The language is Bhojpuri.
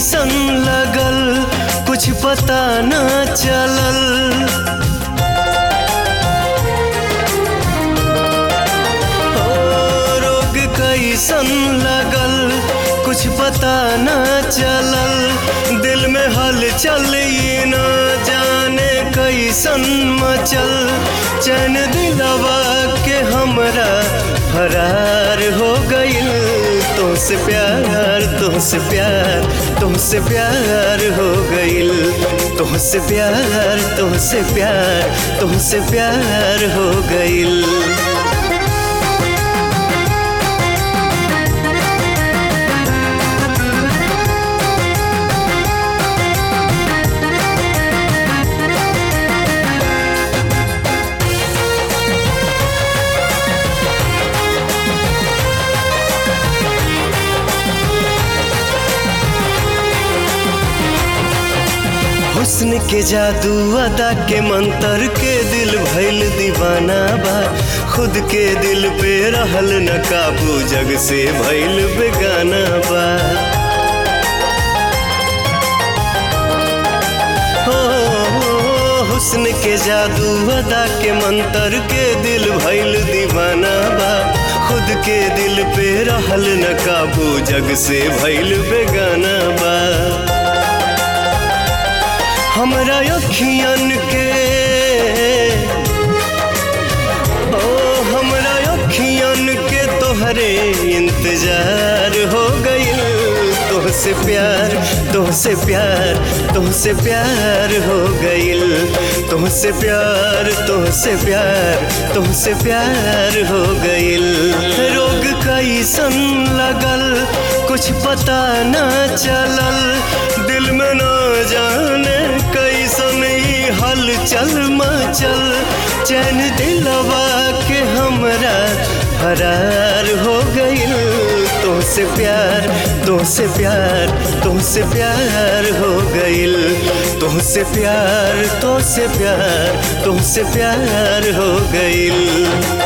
कैसन लगल कुछ पता न चलल ओ, रोग कैसन लगल कुछ पता न चलल दिल में हलचल ये न जाने कैसन मचल चैन दिलवा के हमरा फरार हो गइल तुमसे प्यार तुमसे प्यार तुमसे प्यार हो गइल तुमसे प्यार तुमसे प्यार तुमसे प्यार हो गइल हुस्न के जादू अदा के मंतर के दिल भइल दीवाना बा खुद के दिल पे रहल न काबू जग से भइल बेगाना बा हो हुस्न के जादू अदा के मंतर के दिल भइल दीवाना बा खुद के दिल पे रहल न काबू जग से भइल बेगाना बा हमरा अखियन के ओ हमरा अखियन के तोहरे इंतजार हो गइल तोहसे प्यार तोहसे प्यार तोहसे प्यार हो गइल तोहसे प्यार तोहसे प्यार तोहसे प्यार हो गइल रोग कैसन लगल कुछ पता न चलल दिल में न जाने कैसन ई हलचल मचल चैन दिलवा के हमरा फरार हो गइल तुमसे प्यार तुमसे प्यार तुमसे प्यार हो गइल तुमसे प्यार तुमसे प्यार तुमसे प्यार हो गइल